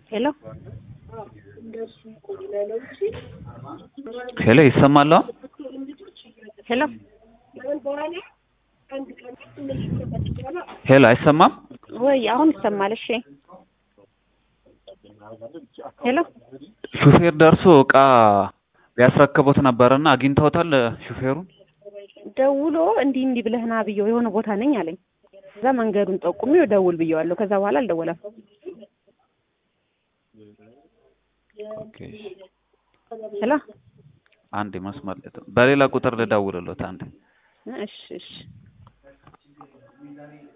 ሄሎ ሄሎ ይሰማል? አሁን? ሄሎ ሄሎ አይሰማም? ወይ አሁን ይሰማል? እሺ ሄሎ ሹፌር ደርሶ እቃ ሊያስረክቦት ነበርና አግኝተውታል ሹፌሩን? ደውሎ እንዲህ እንዲህ ብለህ ና ብየው የሆነ ቦታ ነኝ አለኝ። ከዛ መንገዱን ጠቁሜው ደውል ብየዋለሁ። ከዛ በኋላ አልደወለም። ኦኬ ሄሎ አንዴ መስመር ላይ በሌላ ቁጥር ልደውልሎት አንዴ እሺ እሺ